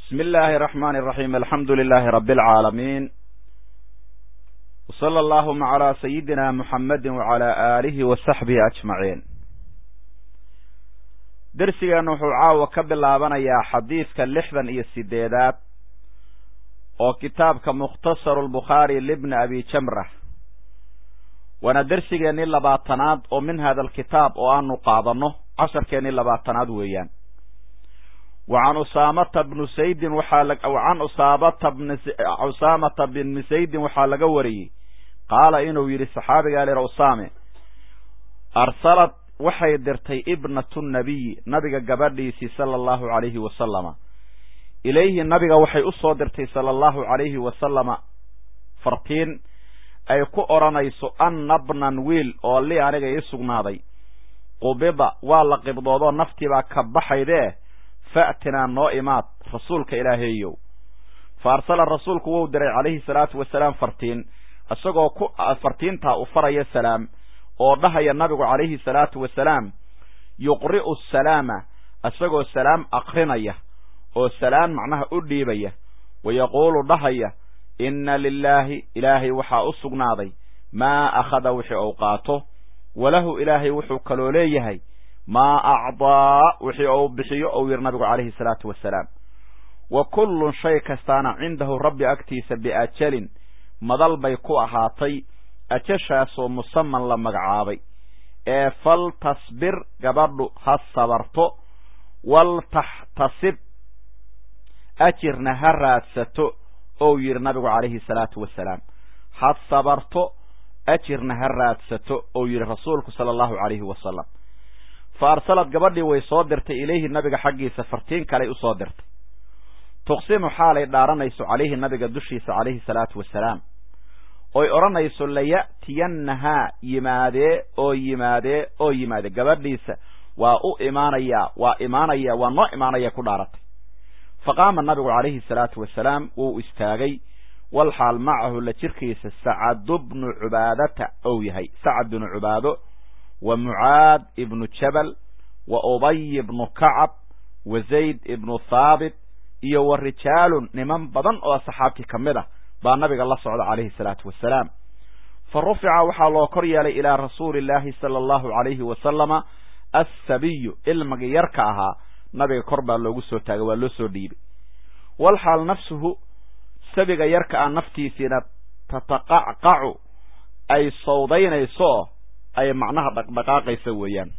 بسم الله الرحمن الرحيم الحمد لله رب العالمين وصلى اللهم على سيدنا محمد وعلى آله وصحبه أجمعين درسigan wuxuu caawa ka bilaabanayaa xadiidka lixdan iyo sideedaad oo kitaabka mukhtasaru lbukhaari libni abi jamra waana dersigeennii labaatanaad oo min hada alkitaab oo aanu qaadanno casharkeennii labaatanaad weeyaan wa can usaamata bnu saydin waxaa can usaamata bn usaamata bni saydin waxaa laga wariyey qaala inuu yidhi saxaabigaa lera usaame arsalad waxay dirtay ibnatu nabiyi nabiga gabadhiisii sala allahu calayhi wasalama ilayhi nabiga waxay u soo dirtay sala allahu calayhi wasalama fartiin ay ku odhanayso anna bnan wiil oo li aniga ii sugnaaday qubida waa la qibdoodoo naftiibaa ka baxaydee fa'tinaa noo imaad rasuulka ilaaheeyow fa arsala rasuulku wou diray calayhi salaatu wasalaam fartiin isagoo ku fartiintaa u faraya salaam oo dhahaya nabigu calayhi salaatu wasalaam yuqri'u asalaama isagoo salaam akrinaya oo salaam macnaha u dhiibaya wa yaquulu dhahaya inna lilaahi ilaahay waxaa u sugnaaday maa akhada wixii ou qaato walahu ilaahay wuxuu kaloo leeyahay maa acdaa wixii ou bixiyo ou yidhi nabigu calayhi salaatu wasalaam wa kullun shay kastaana cindahu rabbi agtiisa biajalin madal bay ku ahaatay ajashaasoo musaman la magacaabay ee fal tasbir gabadhu ha sabarto wal taxtasib ajirna ha raadsato ou yidhi nabigu calayhi salaatu wasalaam ha sabarto ajirna ha raadsato ou yidhi rasuulku sala allahu calayhi wasalam fa arsalad gabadhii way soo dirtay ilayhi nabiga xaggiisa fartiin kaley usoo dirtay tuqsimu xaalay dhaaranayso calayhi nabiga dushiisa calayhi salaatu wasalaam oy odhanayso laya'tiyannahaa yimaadee oo yimaadee oo yimaade gabadhiisa waa u imaanayaa waa imaanaya waa noo imaanaya ku dhaaratay fa qaama nabigu calayhi salaatu wasalaam wuu istaagay wal xaal macahu la jirkiisa sacadu bnu cubaadata ou yahay sacad binu cubaado wa mucaad ibnu jabal wa ubay ibnu kacab wa zayd ibnu thaabit iyo wa rijaalun niman badan oo saxaabtii ka mid ah baa nabiga la socda calayhi salaatu wasalaam fa rufica waxaa loo kor yeelay ilaa rasuuli illaahi sala allahu calayhi wasalama assabiyu ilmagii yarka ahaa nabiga kor baa loogu soo taagay waa loo soo dhiibay wal xaal nafsuhu sabiga yarka ah naftiisiina tataqacqacu ay sawdaynayso ay macnaha dhaqdhaqaaqayso weeyaan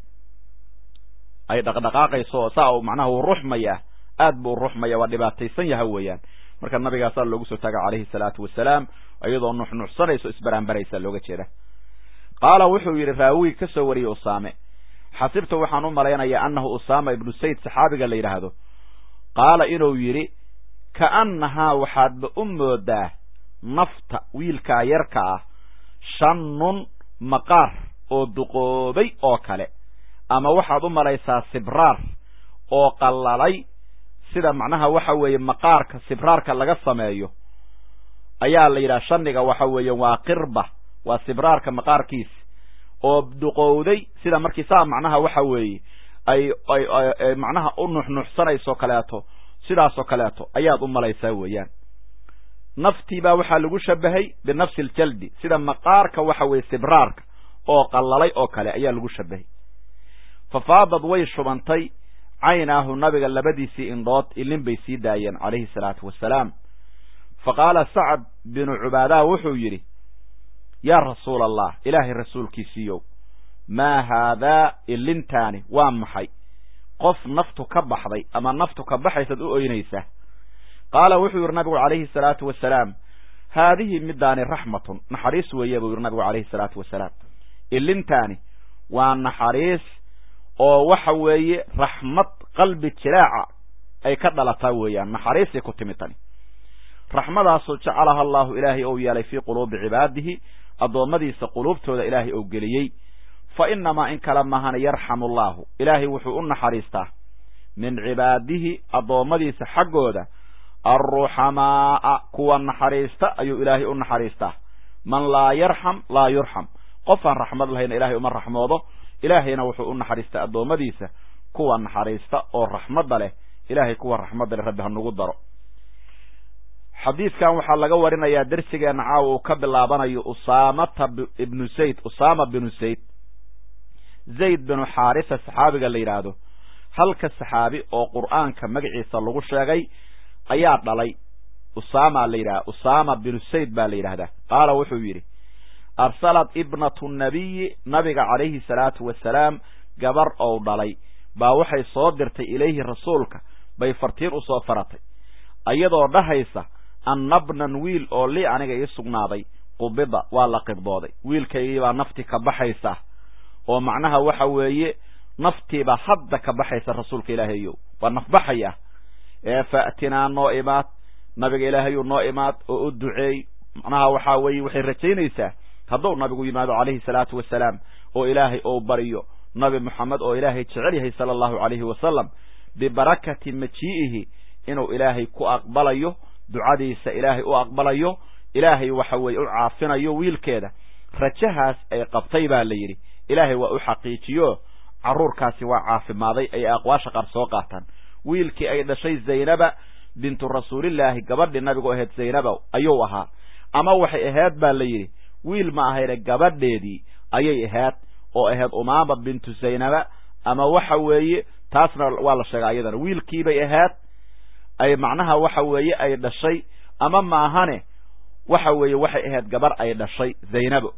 ay dhaqdhaqaaqayso saa uu macnaha uu ruxmaya aad buu ruxmaya waa dhibaataysan yaha weeyaan marka nabigaasaa loogu soo taagay calayhi salaatu wasalaam iyadoo nuxnuxsanayso isbaraanbaraysa looga jeeda qaala wuxuu yidhi raawigi ka soo wariyey usaame xasibta waxaan u malaynayaa annahu usaama ibnu sayd saxaabiga la yidhaahdo qaala inuu yidhi ka'annahaa waxaadba u moodaa nafta wiilkaa yarka ah shannun maqaar oo duqoobay oo kale ama waxaad u malaysaa sibraar oo qallalay sida macnaha waxa weeye maqaarka sibraarka laga sameeyo ayaa la yidhaha shanniga waxa weeye waa qirba waa sibraarka maqaarkiisa oo duqowday sida markii saa macnaha waxa weeye ay ay macnaha u nuxnuxsanayso kaleeto sidaasoo kaleeto ayaad u malaysaa weeyaan naftii baa waxaa lagu shabahay binafsi aljaldi sida maqaarka waxa weeye sibraarka oo qallalay oo kale ayaa lagu shabahay fafaadad way shubantay caynaahu nabiga labadiisii indhood ilin bay sii daayeen calayhi salaatu wasalaam fa qaala sacad binu cubaadaha wuxuu yidhi yaa rasuula allah ilaahay rasuulkiisiiyow maa haadaa ilintaani waa maxay qof naftu ka baxday ama naftu ka baxaysaad u oynaysaa qaala wuxuu yidhi nabigu calayhi salaatu wasalaam haadihi midaani raxmatun naxariis weeye buu yidhi nabigu calayhi salaatu wasalaam ilintaani waa naxariis oo waxa weeye raxmad qalbi jiraaca ay ka dhalataa weeyaan naxariisay ku timi tani raxmadaasoo jacalaha allahu ilaahay ou yeelay fii quluubi cibaadihi addoommadiisa quluubtooda ilaahay ou geliyey fa inamaa in kale mahana yarxamu allaahu ilaahay wuxuu u naxariistaa min cibaadihi addoommadiisa xaggooda alruxamaa'a kuwa naxariista ayuu ilaahay u naxariistaa man laa yarxam laa yurxam qofaan raxmad lahayna ilaahay uma raxmoodo ilaahayna wuxuu u naxariistaa addoommadiisa kuwa naxariista oo raxmadda leh ilaahay kuwa raxmadda leh rabbi ha nagu daro xadiidkan waxaa laga warinayaa dersigeenna caawa uu ka bilaabanayo usaamata ibnu zayd usaama binu zayd zayd binu xaarisa saxaabiga la yidhaahdo halka saxaabi oo qur'aanka magaciisa lagu sheegay ayaa dhalay usaama la yidhahda usaama binu zayd baa la yidhahdaa qaala wuxuu yidhi arsalat ibnatu nabiyi nabiga calayhi salaatu wasalaam gabar ou dhalay baa waxay soo dirtay ilayhi rasuulka bay fartiin u soo faratay ayadoo dhahaysa annabnan wiil oo lii aniga ii sugnaaday qubida waa la qibdooday wiilkaygiibaa nafti ka baxaysa oo macnaha waxa weeye naftiibaa hadda ka baxaysa rasuulka ilaahayow waa nafbaxaya ee fa'tinaa noo imaad nabiga ilaahayuu noo imaad oo u duceey macnaha waxaa weeye waxay rajaynaysaa hadduu nabigu yimaado calayhi salaatu wasalaam oo ilaahay ou baryo nabi moxamed oo ilaahay jecel yahay sala allahu calayhi wasalam bibarakati majii'ihi inuu ilaahay ku aqbalayo ducadiisa ilaahay u aqbalayo ilaahay waxa weeye u caafinayo wiilkeeda rajahaas ay qabtay baa la yidhi ilaahay waa u xaqiijiyo carruurkaasi waa caafimaaday ay aqwaasha qaar soo qaataan wiilkii ay dhashay zaynaba bintu rasuulillaahi gabadhii nabigu ahayd zaynaba ayuu ahaa ama waxay ahayd baa la yidhi wiil ma ahayne gabadheedii ayay ahayd oo ahayd umaama bintu zaynaba ama waxa weeye taasna waa la sheegay ayadana wiilkiibay ahayd ay macnaha waxa weeye ay dhashay ama maahane waxa weeye waxay ahayd gabar ay dhashay zaynabo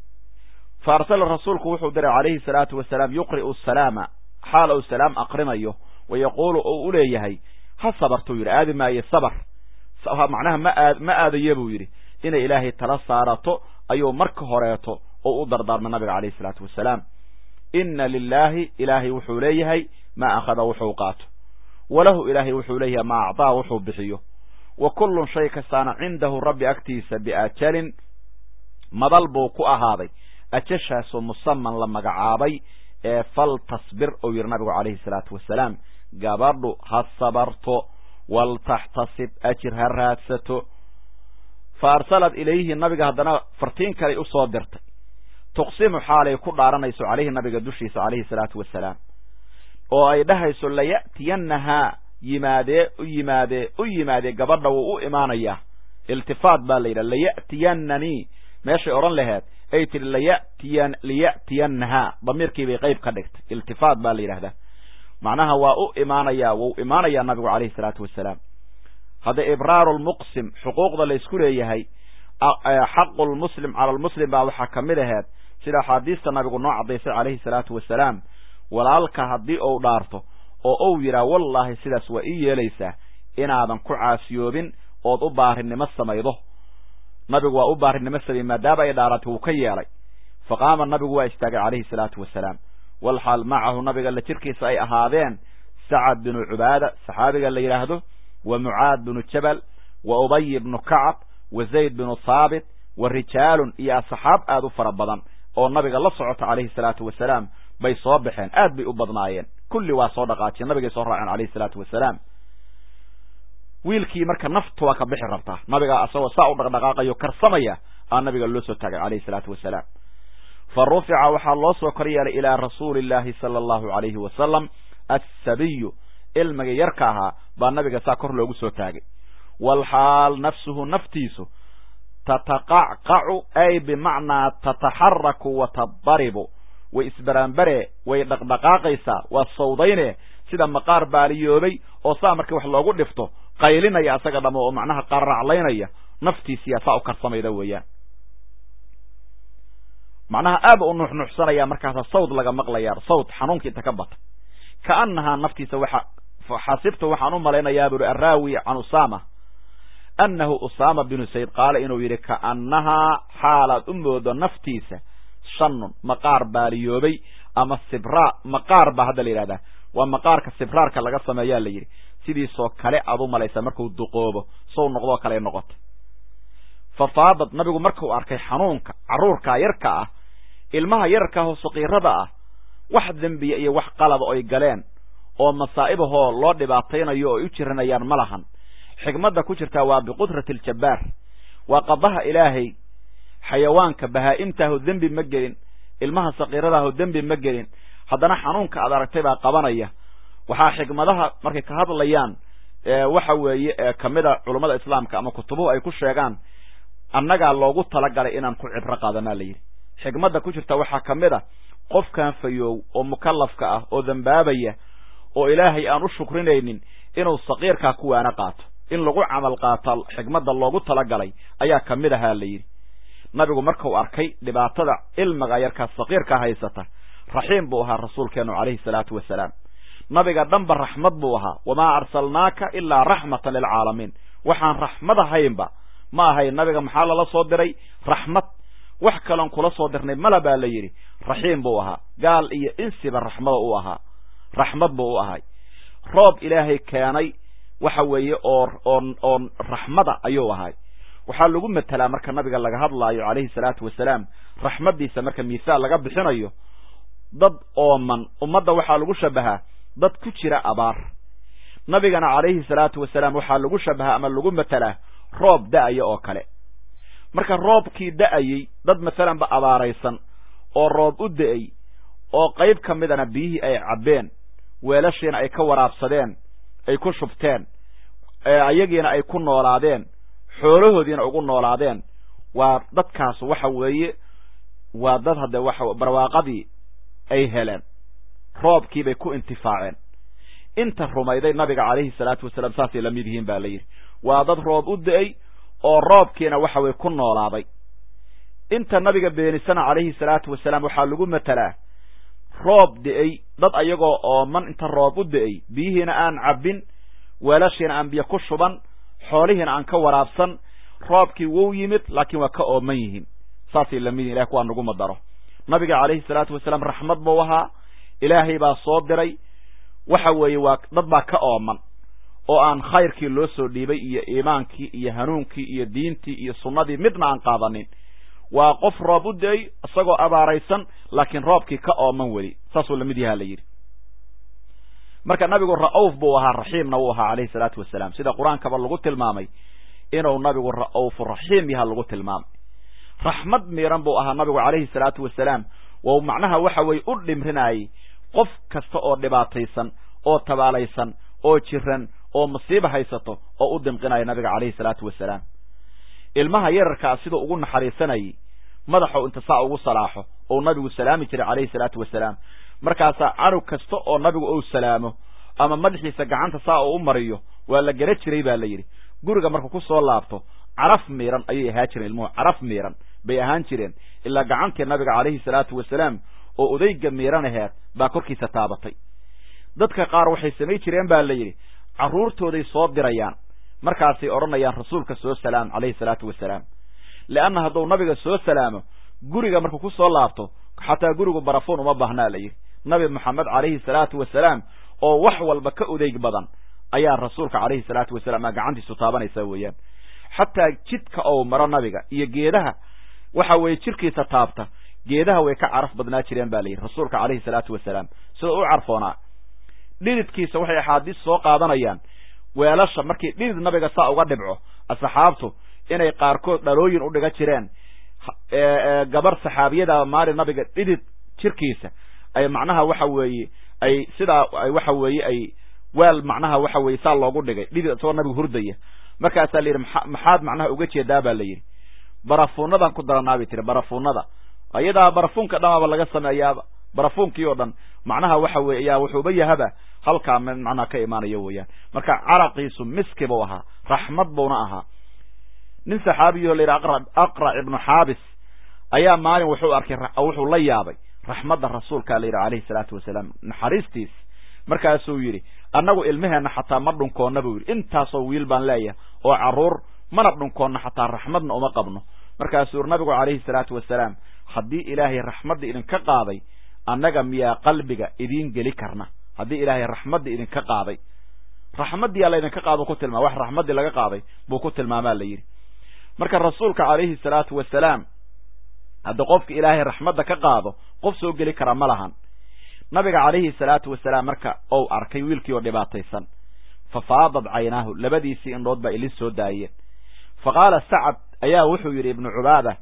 fa arsala rasuulku wuxuu diray calayhi salaatu wasalaam yuqri'u salaama xaal uu salaam aqrinayo wa yaquulu uu u leeyahay ha sabartuu yidhi aadi maaye sabar macnaha ma aad ma aadaye buu yidhi inay ilaahay tala saarato ayuu marka horeeto oo u dardaarmay nabiga calayhi salaatu wasalaam inna lilaahi ilaahay wuxuu leeyahay maa akhada wuxuu qaato walahu ilaahay wuxuu leeyahay maa acdaa wuxuu bixiyo wa kullun shay kastaana cindahu rabbi agtiisa biajalin madal buu ku ahaaday ajashaasoo musaman la magacaabay ee fal tasbir ou yidhi nabigu calayhi salaatu wasalaam gabadhu ha sabarto waltaxtasib ajir ha raadsato fa arsalat ilayhi nabiga haddana fartiin kaley usoo dirtay tuqsimu xaalay ku dhaaranayso calayhi nabiga dushiisa calayhi salaatu wasalaam oo ay dhahayso laya'tiyannahaa yimaadee u yimaadee u yimaadee gabadha wuu u imaanayaa iltifaat baa la yidhaha laya'tiyannanii meeshay odhan laheed ay tihi layatiyan liya'tiyannahaa damiirkii bay qayb ka dhigtay iltifaat baa la yidhahdaa macnaha waa u imaanayaa wuu imaanayaa nabigu calayhi salaatu wasalaam hadda ibraaru lmuqsim xuquuqda la isku leeyahay xaqu lmuslim cala lmuslim baa waxaa ka mid aheed sida axaadiista nabigu noo caddaysay calayhi salaatu wasalaam walaalka haddii uu dhaarto oo uu yidhaah wallaahi sidaas waa ii yeelaysaa inaadan ku caasiyoobin ood u baarinimo samaydo nabigu waa u baarinimo samay maadaama ay dhaaratay wuu ka yeelay fa qaama nabigu waa istaagay calayhi salaatu wasalaam walxaal macahu nabiga la jirkiisa ay ahaadeen sacad binu cubaada saxaabiga la yidhaahdo wa mucaad binu jabal wa ubay bnu kacab wa zayd binu thaabit wa rijaalun iyo asxaab aad u fara badan oo nabiga la socota calayhi salaatu wasalaam bay soo baxeen aad bay u badnaayeen kulli waa soo dhaqaajiyeen nabigay soo raaceen calayhi salaatu wasalaam wiilkii marka naftu waa ka bixi rabtaa nabigaa asagoo saa u dhaqdhaqaaqayo karsamaya aa nabiga loo soo taagay calayhi salaatu wasalaam fa rufica waxaa loo soo kor yeelay ilaa rasuuli illaahi sala allahu calayhi wasalam assabiyu ilmiga yarka ahaa baa nabiga saa kor loogu soo taagay walxaal nafsuhu naftiisu tataqacqacu ay bimacnaa tataxaraku wa tadaribu way isbaraanbare way dhaqdhaqaaqaysaa waa sawdayne sida maqaar baaliyoobay oo saa markii wax loogu dhifto qaylinaya asaga dhamo oo macnaha qaraclaynaya naftiisiyaa saa u karsamayda weeyaan macnaha aaba u nuuxnuuxsanaya markaasa sawd laga maqlaya sawd xanuunka inta ka bata kaanahaa naftiisa waxa xasibtu waxaan u malaynayaa buri araawi can usama annahu usama binu sayd qaala inuu yidhi kaannahaa xaalaad u moodo naftiisa shanun maqaar baaliyoobay ama sibraa maqaar baa hadda la yidhahdaa waa maqaarka sibraarka laga sameeyaa la yidhi sidiisoo kale aad u malaysaa markuu duqoobo sow noqdoo kale noqotay fa faadad nabigu markuu arkay xanuunka carruurkaa yarka ah ilmaha yararka ahoo saqiirada ah wax dembiya iyo wax qalada oy galeen oo masaa'ibahoo loo dhibaataynayo oo ay u jiranayaan ma lahan xigmadda ku jirtaa waa biqudrati aljabbaar waa qadaha ilaahay xayawaanka bahaa'imtaaho dembi ma gelin ilmaha saqiiradaaho dembi ma gelin haddana xanuunka aad aragtay baa qabanaya waxaa xigmadaha markay ka hadlayaan waxa weeye kamida culummada islaamka ama kutubuhu ay ku sheegaan annagaa loogu talagalay inaan ku cibro qaadanaa la yidhi xikmadda ku jirta waxaa ka mid a qofkan fayoow oo mukallafka ah oo dambaabaya oo ilaahay aan u shukrinaynin inuu saqiirkaa ku waana qaato in lagu camal qaato xikmadda loogu talagalay ayaa ka mid ahaa la yidhi nabigu markuu arkay dhibaatada ilmiga yarkaa saqiirka haysata raxiim buu ahaa rasuulkeenu calayhi salaatu wasalaam nabiga dhanba raxmad buu ahaa wamaa arsalnaaka ilaa raxmatan lilcaalamiin waxaan raxmad ahaynba ma ahayn nabiga maxaa lala soo diray raxmad wax kaloon kula soo dirnay mala baa la yidhi raxiim buu ahaa gaal iyo insiba raxmada u ahaa raxmad buu u ahay roob ilaahay keenay waxa weeye oo oon oon raxmada ayuu ahay waxaa lagu matelaa marka nabiga laga hadlaayo calayhi salaatu wasalaam raxmaddiisa marka miisaal laga bixinayo dad ooman ummadda waxaa lagu shabahaa dad ku jira abaar nabigana calayhi salaatu wasalaam waxaa lagu shabahaa ama lagu matelaa roob da'aya oo kale marka roobkii da'ayey dad masalanba abaaraysan oo roob u da'ay oo qayb ka midana biyihii ay cabbeen weelashiina ay ka waraabsadeen ay ku shubteen ayagiina ay ku noolaadeen xoolahoodiina ugu noolaadeen waa dadkaas waxa weeye waa dad haddee waxa barwaaqadii ay heleen roobkiibay ku intifaaceen inta rumayday nabiga calayhi salaatu wasalaam saasay la mid yihiin baa la yidhi waa dad roob u da'ay oo roobkiina waxa weye ku noolaaday inta nabiga beenisana calayhi salaatu wasalaam waxaa lagu matelaa roob da'ay dad ayagoo ooman inta roob u da'ay biyihiina aan cabbin weelashiina aan biyo ku shuban xoolihiina aan ka waraabsan roobkii wou yimid laakiin waa ka ooman yihiin saasay lamid yihin ilahay kuwaa nagu madaro nabiga calayhi salaatu wasalaam raxmad buu ahaa ilaahay baa soo diray waxa weeye waa dad baa ka ooman oo aan khayrkii loo soo dhiibay iyo iimaankii iyo hanuunkii iyo diintii iyo sunnadii midna aan qaadanin waa qof roob u da-ay isagoo abaaraysan laakiin roobkii ka ooman weli saasuu lamid yahaa la yidhi marka nabigu ra'uuf buu ahaa raxiimna wuu ahaa calayhi salaatu wasalaam sida qur-aankaba lagu tilmaamay inuu nabigu ra'uufu raxiim yaha lagu tilmaamay raxmad miiran buu ahaa nabigu calayhi salaatu wasalaam wou macnaha waxa weye u dhimrinayay qof kasta oo dhibaataysan oo tabaalaysan oo jiran oo masiiba haysato oo u dimqinaya nabiga calayhi salaatu wasalaam ilmaha yararkaa siduu ugu naxariisanayay madaxou inta saa ugu salaaxo ou nabigu salaami jiray calayhi salaatu wasalaam markaasaa canug kasta oo nabigu ou salaamo ama madaxiisa gacanta saa uu u mariyo waa la gala jiray baa la yidhi guriga markuu ku soo laabto caraf miiran ayay ahaa jireen ilmuhu caraf miiran bay ahaan jireen ilaa gacantii nabiga calayhi salaatu wasalaam oo odayga miiran aheed baa korkiisa taabatay dadka qaar waxay samay jireen baa la yidhi carruurtooday soo dirayaan markaasay odhanayaan rasuulka soo salaam calayhi salaatu wasalaam leanna hadduu nabiga soo salaamo guriga markuu ku soo laabto xataa gurigu barafuun uma baahnaa la yidhi nabi moxamed calayhi salaatu wasalaam oo wax walba ka odeyg badan ayaa rasuulka calayhi salaatu wasalaam aa gacantiisu taabanaysaa weeyaan xataa jidka ou maro nabiga iyo geedaha waxa weeye jirkiisa taabta geedaha way ka caraf badnaa jireen ba la yidhi rasuulka calayhi salaatu wasalaam sida u carfoonaa dhididkiisa waxay axaadiis soo qaadanayaan weelasha markii dhidid nabiga saa uga dhibco asxaabtu inay qaarkood dhalooyin u dhiga jireen gabar saxaabiyada maalin nabiga dhidid jirkiisa ay macnaha waxa weeye ay sidaa waxa weeye ay weel macnaha waxa weeye saa loogu dhigay dhidid isagoo nabiga hurdaya markaasaa la yidhi maxaad macnaha uga jeedaa ba la yidhi barafuunadan ku daranaa bay tiri barafuunada ayadaa barafuunka dhamaaba laga sameeyaaba barafuunkii oo dhan macnaha waxa weye ayaa wuxuuba yahaba halkaa macnaha ka imaanayo weeyaan marka caraqiisu miski buu ahaa raxmad buuna ahaa nin saxaabiyo la yidhi aqrac ibnu xaabis ayaa maalin wuxuu arkay wuxuu la yaabay raxmadda rasuulkaa la yidhi calayhi salaatu wasalaam naxariistiis markaasuu yidhi annagu ilmaheenna xataa ma dhunkoonna buu yidhi intaasoo wiil baan leeyahay oo carruur mana dhunkoonna xataa raxmadna uma qabno markaasuu yidhi nabigu calayhi salaatu wasalaam haddii ilaahay raxmadda idinka qaaday annaga miyaa qalbiga idiin geli karna haddii ilaahay raxmadda idinka qaaday raxmaddiyaa laydinka qaado ku tilmaama wax raxmaddii laga qaaday buu ku tilmaamaa la yidhi marka rasuulka calayhi salaatu wasalaam hadda qofka ilaahay raxmadda ka qaado qof soo geli kara ma lahan nabiga calayhi salaatu wasalaam marka ou arkay wiilkii oo dhibaataysan fa faadad caynaahu labadiisii indhood baa ilin soo daayeen fa qaala sacad ayaa wuxuu yidhi ibnu cubaada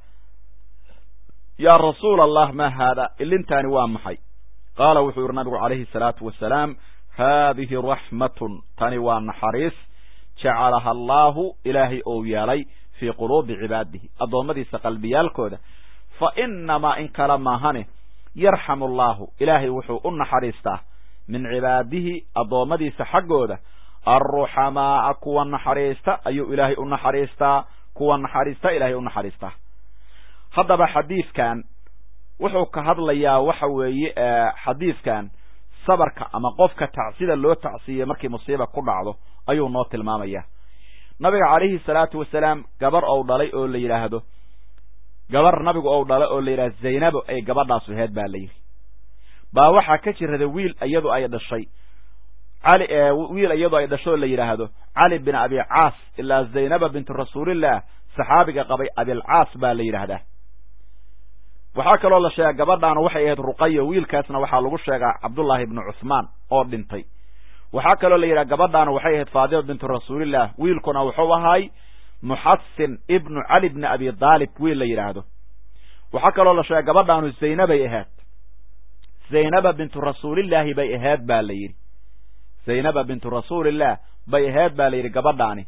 yaa rasuula allah maa haada ilintaani waa maxay qaala wuxuu yidhi nabigu calayhi salaatu wasalaam haadihi raxmatun tani waa naxariis jacalaha allaahu ilaahay ou yeelay fii quluubi cibaadihi addoommadiisa qalbiyaalkooda fa inamaa in kale maahane yarxamu allaahu ilaahay wuxuu u naxariistaa min cibaadihi addoommadiisa xaggooda alruxamaa'a kuwa naxariista ayuu ilaahay u naxariistaa kuwa naxariista ilaahay u naxariistaa haddaba xadiidkan wuxuu ka hadlayaa waxa weeye xadiidkan sabarka ama qofka tacsida loo tacsiyey markii musiiba ku dhacdo ayuu noo tilmaamaya nabiga calayhi salaatu wasalaam gabar ou dhalay oo la yidhaahdo gabar nabigu ou dhalay oo la yidhahdo zaynabo ay gabadhaasu aheyd baa la yidhi baa waxaa ka jirada wiil iyadu ay dhashay cali wiil iyadu ay dhasho oo la yidhaahdo cali bin abi caas ilaa zaynaba bintu rasuulillah saxaabiga qabay abilcaas baa la yidhaahdaa waxaa kaloo la sheegaa gabadhaana waxay ahayd ruqaya wiilkaasna waxaa lagu sheegaa cabdullaahi ibnu cuhmaan oo dhintay waxaa kaloo la yidhaha gabadhaana waxay ahayd faadima bintu rasuulillah wiilkuna wuxuu ahaay muxasin ibnu cali bni abi daalib wiil la yidhaahdo waxaa kaloo la sheega gabadhaanu zaynabay ahayd zaynaba bintu rasuulillaahi bay ahayd baa la yidhi zaynaba bintu rasuulillah bay ahayd baa la yidhi gabadhaani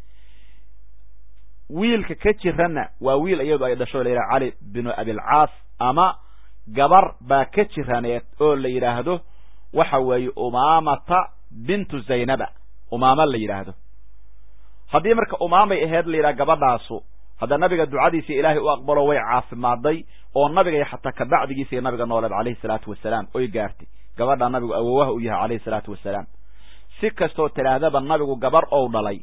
wiilka ka jiranna waa wiil iyadu ay dhasho la yidhaha cali binu abilcaas ama gabar baa ka jiraneed oo la yidhaahdo waxa weeye umaamata bintu zaynaba umaama la yidhaahdo haddii marka umaamay ahayd la yidhaha gabadhaasu hadda nabiga ducadiisii ilaahay u aqbalo way caafimaaday oo nabiga xataa kabacdigiisa iyo nabiga nooleed calayhi salaatu wasalaam oy gaartay gabadhaa nabigu awowaha u yahay calayhi salaatu wasalaam si kastoo tidhaahdaba nabigu gabar ou dhalay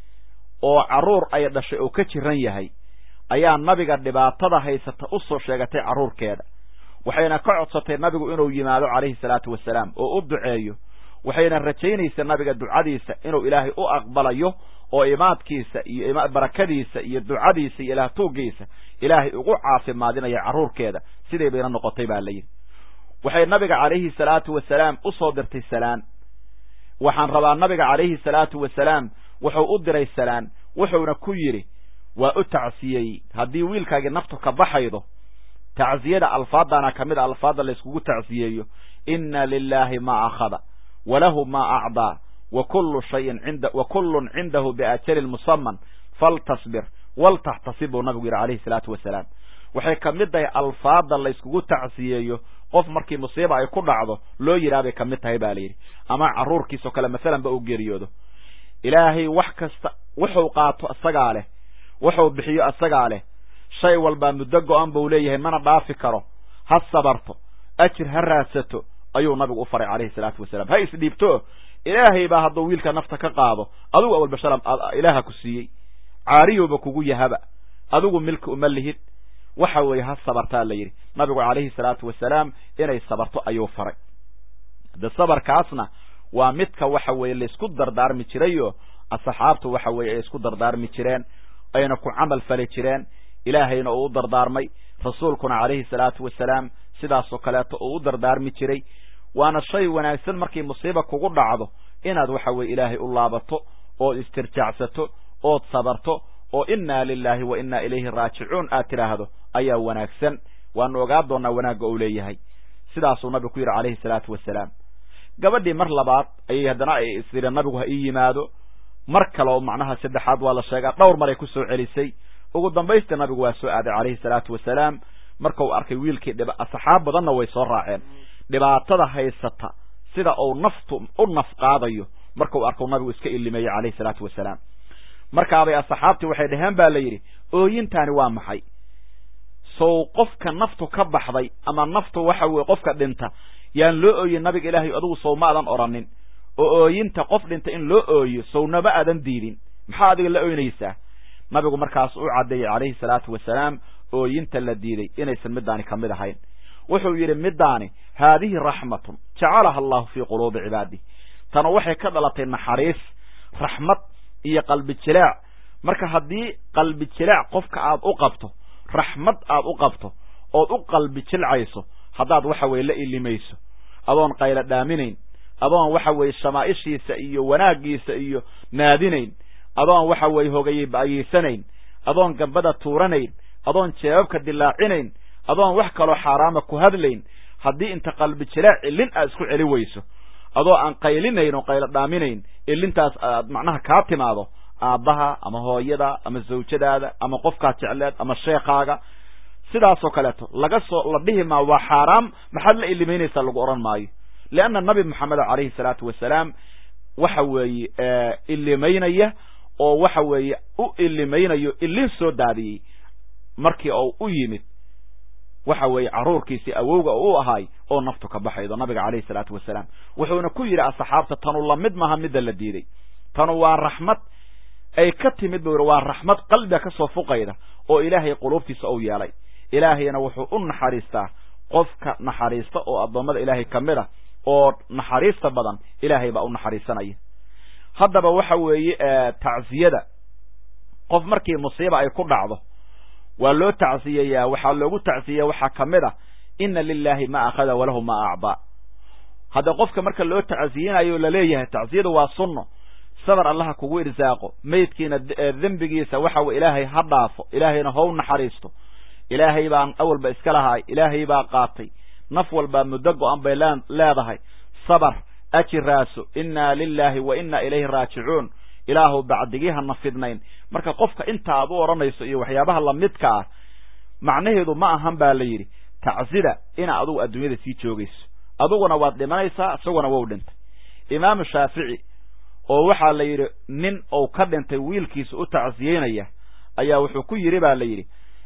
oo carruur ay dhashay oo ka jiran yahay ayaa nabiga dhibaatada haysata u soo sheegatay carruurkeeda waxayna ka codsatay nabigu inuu yimaado calayhi salaatu wasalaam oo u duceeyo waxayna rajaynaysa nabiga ducadiisa inuu ilaahay u aqbalayo oo imaadkiisa iyo barakadiisa iyo ducadiisa iyo ilaah tuuggiisa ilaahay ugu caafimaadinaya carruurkeeda siday bayna noqotay baa la yidhi waxay nabiga calayhi salaatu wasalaam u soo dirtay salaan waxaan rabaa nabiga calayhi salaatu wasalaam wuxuu u diray salaan wuxuuna ku yidhi waa u tacsiyey haddii wiilkaagii naftu ka baxaydo tacsiyada alfaadana ka mid a alfaadda layskugu tacsiyeeyo inna lilaahi maa akhada walahu maa acdaa wa kullu shayin inda wa kullun cindahu biajalin musaman faltasbir waltaxtasib buu nabigu yidhi calayhi salaatu wasalaam waxay ka mid tahay alfaadda layskugu tacsiyeeyo qof markii musiiba ay ku dhacdo loo yidhaha bay ka mid tahay ba la yidhi ama carruurkiisao kale masalan ba u geeriyoodo ilaahay wax kasta wuxuu qaato isagaa leh wuxuu bixiyo isagaa leh shay walbaa muddo go-an buu leeyahay mana dhaafi karo ha sabarto ajir ha raadsato ayuu nabigu u faray calayhi salaatu wasalaam ha isdhiibto ilaahay baa hadduu wiilka nafta ka qaado adigu awalbasharam ilaaha ku siiyey caariyowba kugu yahaba adigu milki uma lihid waxa weeye ha sabartaa la yidhi nabigu calayhi salaatu wasalaam inay sabarto ayuu faray de sabarkaasna waa midka waxa weeye laysku dardaarmi jirayo asxaabtu waxa weeye ay isku dardaarmi jireen ayna ku camal fali jireen ilaahayna uu u dardaarmay rasuulkuna calayhi salaatu wasalaam sidaasoo kaleeto uu u dardaarmi jiray waana shay wanaagsan markii musiiba kugu dhacdo inaad waxa weye ilaahay u laabato ood istirjaacsato ood sabarto oo innaa lilaahi wa innaa ilayhi raajicuun aad tidhaahdo ayaa wanaagsan waanu ogaa doonnaa wanaagga uu leeyahay sidaasuu nabigu ku yidhi calayhi salaatu wasalaam gabadhii mar labaad ayay haddana ay isiri nabigu ha ii yimaado mar kale oo macnaha saddexaad waa la sheegaa dhowr maray ku soo celisay ugu dambaysta nabigu waa soo aaday calayhi salaatu wasalaam markau arkay wiilkii dhib asxaab badanna way soo raaceen dhibaatada haysata sida uu naftu u naf qaadayo markau arkau nabigu iska ilimeeyey calayhi salaatu wasalaam markaabay asxaabtii waxay dhaheen ba la yidhi ooyintaani waa maxay sow qofka naftu ka baxday ama naftu waxa weye qofka dhinta yaan loo ooyin nabiga ilaahay adigu sow ma adan odhanin oo ooyinta qof dhinta in loo ooyo sownama aadan diidin maxaa adiga la ooynaysaa nabigu markaas u caddeeyey calayhi salaatu wasalaam ooyinta la diiday inaysan middaani ka mid ahayn wuxuu yidhi middaani haadihi raxmatun jacalaha allahu fii quluubi cibaadih tanu waxay ka dhalatay naxariis raxmad iyo qalbi jilaac marka haddii qalbi jilaac qofka aad u qabto raxmad aad u qabto ood u qalbi jilcayso haddaad waxa weye la ilimayso adoon qaylo dhaaminayn adoon waxa weeye shamaa'ishiisa iyo wanaaggiisa iyo naadinayn adoon waxa weeye hogayay ba'ayeysanayn adoon gambada tuuranayn adoon jeebabka dilaacinayn adoon wax kaloo xaaraama ku hadlayn haddii inta qalbi jilaac ilin aad isku celi weyso adoo aan qaylinayn oo qaylo dhaaminayn ilintaas aad macnaha kaa timaado aabbaha ama hooyada ama zawjadaada ama qofkaad jecleed ama sheekaaga sidaasoo kaleeto laga soo la dhihi maa waa xaaraam maxaad la ilimaynaysaa lagu odhan maayo leanna nabi moxamed calayhi salaatu wasalaam waxa weeye ilimaynaya oo waxa weeye u ilimaynayo ilin soo daadiyey markii uu u yimid waxa weeye carruurkiisii awowga u ahaay oo naftu ka baxaydo nabiga calayhi salaatu wasalaam wuxuuna ku yidhi asxaabta tanu lamid maha midda la diiday tanu waa raxmad ay ka timid buu yidhi waa raxmad qalbiga ka soo fuqayda oo ilaahay quluubtiisa uu yeelay ilaahayna wuxuu u naxariistaa qofka naxariista oo addoommada ilaahay ka mid a oo naxariista badan ilaahay baa u naxariisanaya haddaba waxa weeye tacsiyada qof markii musiiba ay ku dhacdo waa loo tacsiyeyaa waxaa loogu tacsiyeya waxaa ka mid a ina lilahi ma akhada walahu ma acdaa hadda qofka marka loo tacsiyinayo laleeyahay tacsiyadu waa sunno sabar allaha kugu irsaaqo meydkiina dembigiisa waxa wey ilaahay ha dhaafo ilaahayna how naxariisto ilaahay baan awalba iska lahaay ilaahay baa qaatay naf walbaa muddo go-an bay leedahay sabar ajiraaso inna lilahi wa inna ilayhi raajicuun ilaahu bacdigii hana fidnayn marka qofka inta aad u odhanayso iyo waxyaabaha lamidka ah macnaheedu ma ahan baa la yidhi tacsida ina adugu adduunyada sii joogayso aduguna waad dhimanaysaa isaguna wou dhintay imaamu shaafici oo waxaa la yidhi nin uu ka dhintay wiilkiisa u tacsiyeynaya ayaa wuxuu ku yidhi ba la yidhi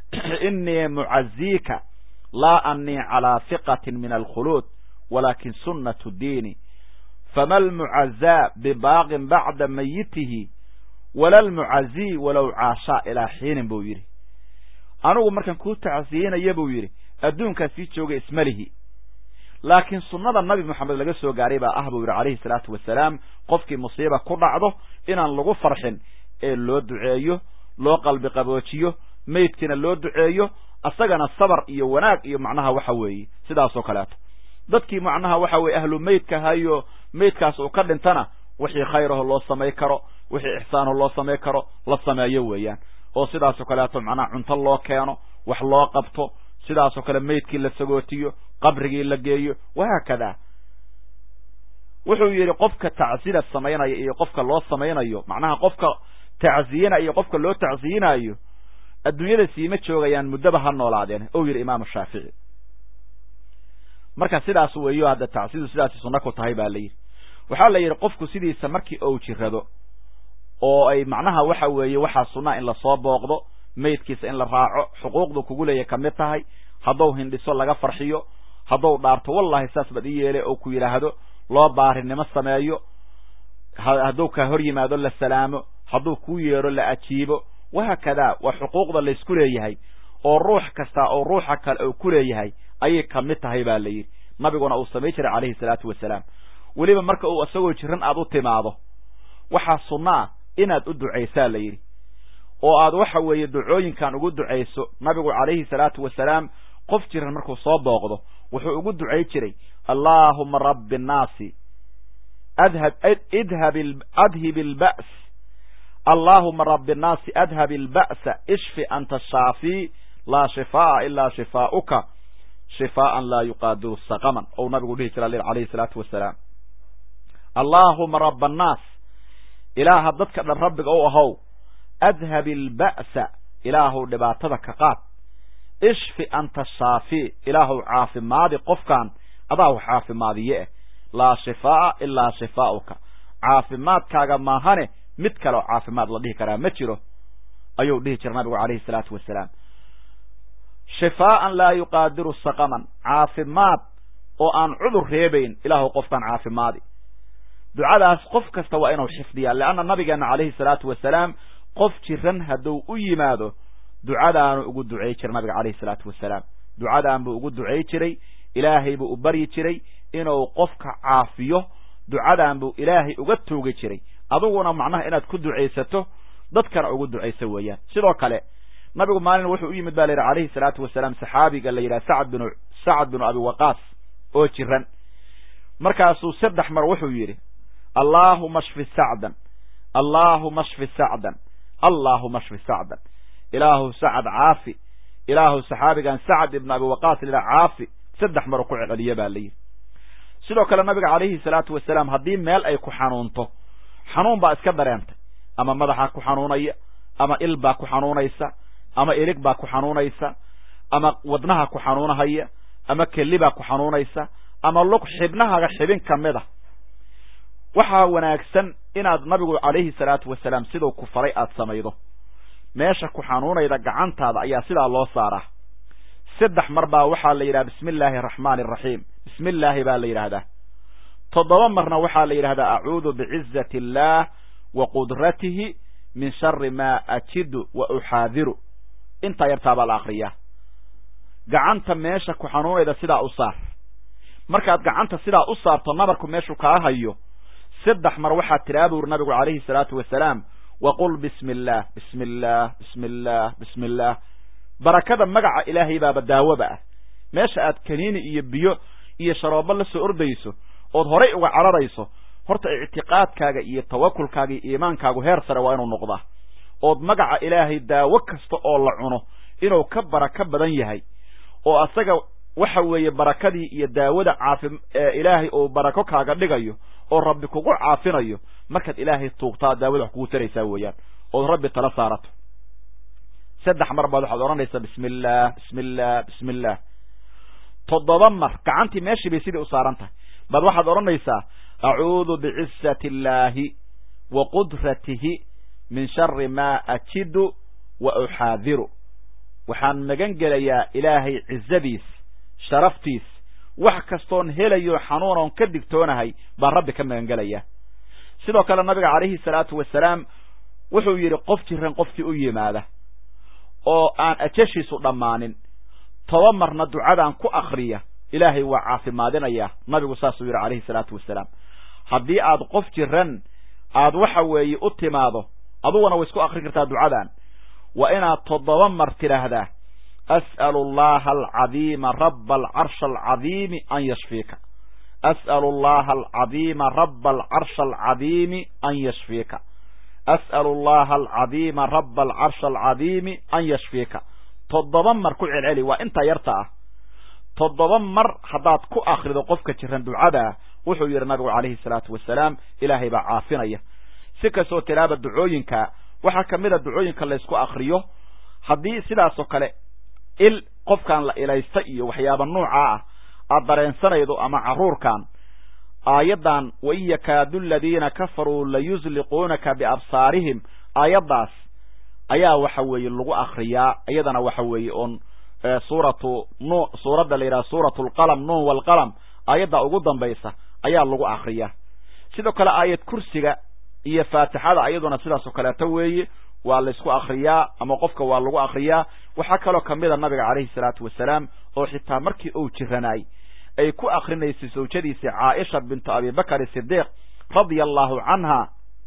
inii mucaziika laa anii calaa hiqatin min alkhuluud walaakin sunnatu diini fama almucazaa bibaaqin bacda mayitihi wala almucazii walow caashaa ilaa xiinin buu yidhi anigu markaan kuu tacsiyeynaya buu yidhi adduunkaa sii jooga ismalihi laakiin sunnada nabi moxamed laga soo gaaray baa ah buu yidhi calayhi salaatu wasalaam qofkii musiiba ku dhacdo inaan lagu farxin ee loo duceeyo loo qalbi qaboojiyo meydkiina loo duceeyo asagana sabar iyo wanaag iyo macnaha waxa weeye sidaasoo kaleeto dadkii macnaha waxa weye ahlu meydka hayo meydkaas uu ka dhintana wixii khayraho loo samay karo wixii ixsaanho loo samay karo la sameeyo weeyaan oo sidaasoo kaleeto macnaha cunto loo keeno wax loo qabto sidaasoo kale meydkii la sagootiyo qabrigii la geeyo wahaakada wuxuu yidhi qofka tacsida samaynaya iyo qofka loo samaynayo macnaha qofka tacsiyina iyo qofka loo tacsiyinayo adduunyada siima joogayaan muddaba ha noolaadeen ou yidhi imaamu shaafici marka sidaas weeyo hadda tacsidu sidaasi sunno ku tahay baa la yidhi waxaa la yidhi qofku sidiisa markii ou jirado oo ay macnaha waxa weeye waxaa sunnaa in lasoo booqdo meydkiisa in la raaco xuquuqdu kugu leeya ka mid tahay haddou hindhiso laga farxiyo haddou dhaarto wallahi saas baad ii yeele oo ku yidhaahdo loo baarinimo sameeyo hadduu ka hor yimaado la salaamo hadduu kuu yeedho la ajiibo wahaakadaa waa xuquuqda laysku leeyahay oo ruux kasta oo ruuxa kale uu ku leeyahay ayay ka mid tahay baa la yidhi nabiguna uu samay jiray calayhi salaatu wasalaam weliba marka uu isagoo jiran aad u timaado waxaa sunno ah inaad u ducaysaa la yidhi oo aad waxa weeye ducooyinkan ugu ducayso nabigu calayhi salaatu wasalaam qof jiran markuu soo booqdo wuxuu ugu ducay jiray allaahuma rabbi annaasi adhab idhab adhib ilba's allaahuma rabbi annaasi adhab ilba'sa ishfi anta shaafii laa shifaa'a ilaa shifaa'uka shifaa'an laa yuqaadiru saqaman ou nabigu dhihi jira calayhi salaatu wasalaam allaahuma rabba annaas ilaaha dadka dhan rabbiga u ahow adhab ilba'sa ilaahuw dhibaatada ka qaad ishfi anta shaafii ilaahuw caafimaadi qofkan adaa wax caafimaadiye eh laa shifaa'a ilaa shifaa'uka caafimaadkaaga maahane mid kale oo caafimaad la dhihi karaa ma jiro ayuu dhihi jira nabigu calayhi salaatu wasalaam shifaa'an laa yuqaadiru saqaman caafimaad oo aan cudur reebayn ilaahuw qofkan caafimaadi ducadaas qof kasta waa inuu xifdiyaa leanna nabigeena calayhi salaatu wasalaam qof jiran hadduu u yimaado ducadaanu ugu ducay jiray nabiga calayhi salaatu wasalaam ducadaan buu ugu ducay jiray ilaahay buu u baryi jiray inuu qofka caafiyo ducadaan buu ilaahay uga toogi jiray adiguna macnaha inaad ku ducaysato dadkana ugu ducayso weeyaan sidoo kale nabigu maalin wuxuu u yimid ba la yidhi calayhi salaatu wasalaam saxaabiga la yidhaha sacad binu sacad binu abi waqaas oo jiran markaasuu saddex mar wuxuu yidhi allaahuma shfi sacdan allaahuma shfi sacdan allaahuma shfi sacdan ilaahu sacad caafi ilaahu saxaabigan sacad ibnu abi waqaas la caafi saddex maruu ku celceliye baa layidhi sidoo kale nabiga calayhi salaatu wasalaam haddii meel ay ku xanuunto xanuun baa iska dareentay ama madaxaa ku xanuunaya ama il baa ku xanuunaysa ama ilig baa ku xanuunaysa ama wadnaha ku xanuunahaya ama keli baa ku xanuunaysa ama lug xibnahaaga xibin ka mid a waxaa wanaagsan inaad nabigu calayhi salaatu wasalaam siduu ku faray aada samaydo meesha ku xanuunayda gacantaada ayaa sidaa loo saaraa saddex mar baa waxaa la yidhaha bismi illaahi araxmaani araxiim bismi illaahi baa la yidhaahdaa toddoba marna waxaa la yidhahdaa acuudu bicizati illaah wa qudratihi min shari maa ajidu wa uxaadiru intaa yartaa baa la akriyaa gacanta meesha ku xanuunayda sidaa u saar markaad gacanta sidaa u saarto nabarku meeshuu kaa hayo saddex mar waxaad tidhaha buuri nabigu calayhi salaatu wasalaam waqul bismi illaah bismi illaah bismi illaah bismi illaah barakada magaca ilaahay baaba daawoba ah meesha aad kaniini iyo biyo iyo sharoobo la soo ordayso ood horay uga cararayso horta ictiqaadkaaga iyo tawakulkaaga iyo iimaankaagu heer sare waa inuu noqdaa ood magaca ilaahay daawo kasta oo la cuno inuu ka barako badan yahay oo asaga waxa weeye barakadii iyo daawada caafi ilaahay uu barako kaaga dhigayo oo rabbi kugu caafinayo markaad ilaahay tuugtaa daawada wax kugu taraysaa weeyaan ood rabbi tala saarato saddex mar baad waxaad odhanaysaa bismi illaah bismi illaah bismi illaah toddoba mar gacantii meeshii bay sidii u saaran tahay baad waxaad odhanaysaa acuudu bicizati illaahi wa qudratihi min shari maa ajidu wa uxaadiru waxaan magan gelayaa ilaahay cizadiis sharaftiis wax kastoon helayo xanuunoon ka digtoonahay baan rabbi ka magan gelaya sidoo kale nabiga calayhi salaatu wasalaam wuxuu yidhi qof jiran qofkii u yimaada oo aan ajashiisu dhammaanin toba marna ducadan ku akriya ilaahay waa caafimaadinaya nabigu saasuu yidhi calayhi salaatu wasalaam haddii aad qof jiran aad waxa weeye u timaado aduguna way isku akrin kartaa ducadan waa inaad toddoba mar tidhaahdaa as'alu allaha alcadiima raba alcarsha alcadiimi an yashfiika as'alu allaha alcadiima raba alcarsha alcadiimi an yashfiika as'alu allaha alcadiima raba alcarsha alcadiimi an yashfiika toddoba mar ku celceli waa intaa yarta ah toddoba mar haddaad ku akrido qofka jiran ducadaa wuxuu yidhi nabigu calayhi salaatu wasalaam ilaahay baa caafinaya si kastoo tilaaba ducooyinka waxaa ka mid a ducooyinka laysku akriyo haddii sidaasoo kale il qofkan la ilaysta iyo waxyaaba nuucaa ah aad dareensanaydo ama carruurkan aayaddan wain yakaadu aladiina kafaruu layusliquunaka biabsaarihim aayaddaas ayaa waxa weeye lagu akriyaa iyadana waxa weeye oon suuratu nu suuradda la yidhaha suuratu alqalam nuun waalqalam aayadda ugu dambaysa ayaa lagu akriyaa sidoo kale aayad kursiga iyo faatixada iyaduna sidaasoo kaleeto weeye waa laysku akriyaa ama qofka waa lagu akriyaa waxaa kaloo kamida nabiga calayhi salaatu wasalaam oo xitaa markii uu jiranaay ay ku akrinaysay zawjadiisii caaisha bintu abibakar sidiiq radia allahu canha